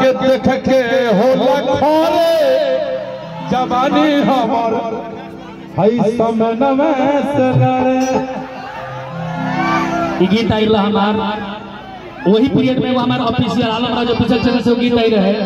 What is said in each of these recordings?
के देख के होला खोरे जवानी हमर हई समनवे से लड़े ई गीत आई रहा हमार वही पीरियड में वो हमारे ऑफिसियल आलम राजा पिछल चले से वो गीत आई रहे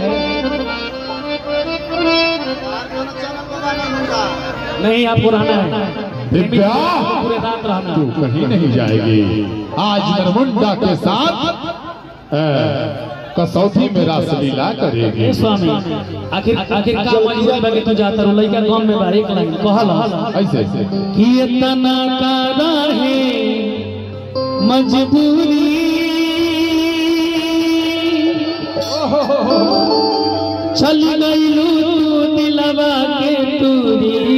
नहीं आप पुराना है दिव्या पूरे रात रहना तू कहीं नहीं जाएगी आज नरमुंडा के साथ अ, कसौती में रासलीला ए करेगी स्वामी आखिर आखिर का मजबूरी बा कि तू जाता रो लइका गांव में बा एक लाइन कहल ऐसे ऐसे कि इतना का रहे मजबूरी चल गईलू दिलवा के तूरी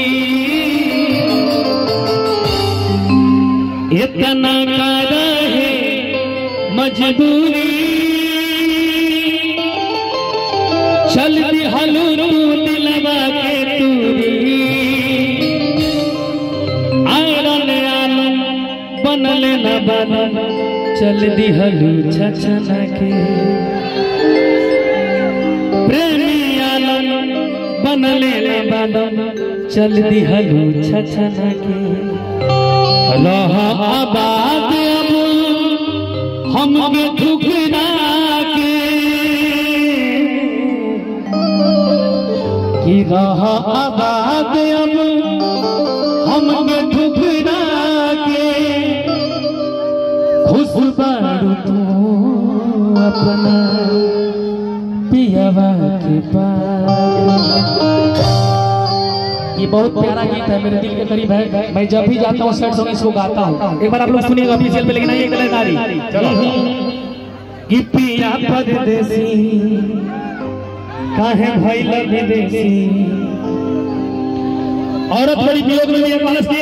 इतना का रहे मजबूरी चल दिहलू दिलवा के तूरी आयरन आलम बनल न बनल चल दिहलू छछना के प्रेमी आलम बनल न बनल चल दिहलू छछना के रह आबाद अब हमके ठुकरा के कि रह आबाद अब हमके ठुकरा के खुश बारू तू अपना पियावा के पास ये बहुत प्यारा गीत है मेरे दिल के करीब है मैं जब भी जाता हूँ सेट सॉन्ग इसको गाता हूँ एक बार आप लोग सुनिएगा ऑफिशियल पे लेकिन आइए कलाकारी कि पिया परदेसी काहे भइल विदेशी औरत बड़ी वियोग में भी एक मानस की